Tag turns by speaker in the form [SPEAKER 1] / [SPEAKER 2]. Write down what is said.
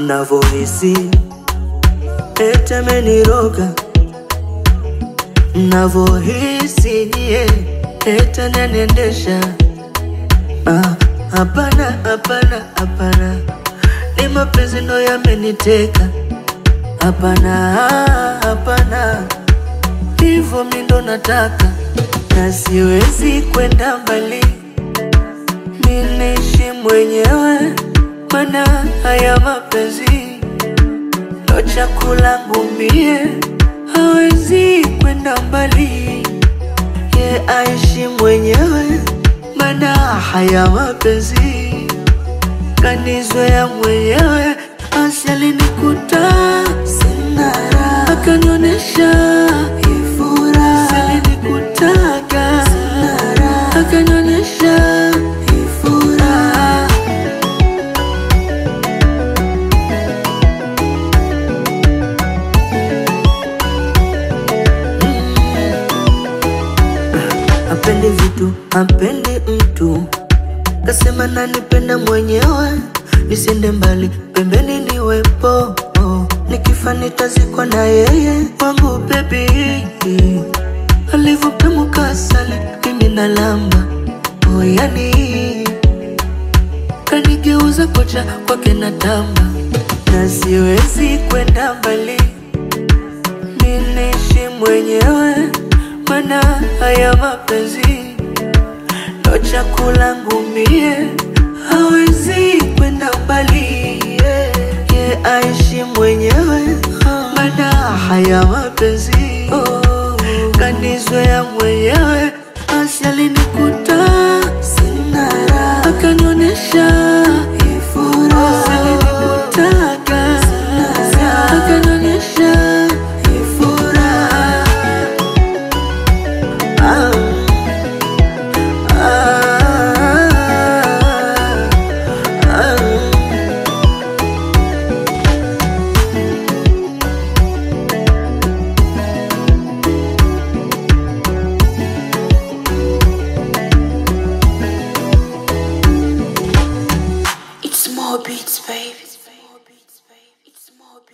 [SPEAKER 1] navohisi ete meniroga navohisi yeah, ete nenendesha Ah, hapana hapana hapana ni mapenzi ndo yameniteka hapana hapana hivyo mi ndo nataka na siwezi kwenda mbali minishi mwenyewe mana haya mapenzi ndo chakula ngumie hawezi kwenda mbali ye aishi mwenyewe mana haya mapenzi kanizoea mwenyewe asialinikuta sinara akanionyesha ifura salinikutaga sinara akanionyesha ifura apendi vitu apendi mtu kasema nanipenda mwenyewe nisende mbali pembeni niwepo oh. nikifa nitazikwa na yeye wangu bebi alivyopemuka asali mimi na lamba oh, yani kanigeuza kocha kwake na tamba na siwezi kwenda mbali minishi mwenyewe mana haya mapenzi ndo chakula ngumie hawezi kwenda mbali yeah. ye aishi mwenyewe mana haya mapenzi oh. kanizoea mwenyewe asi alinikuta sinara akanionyesha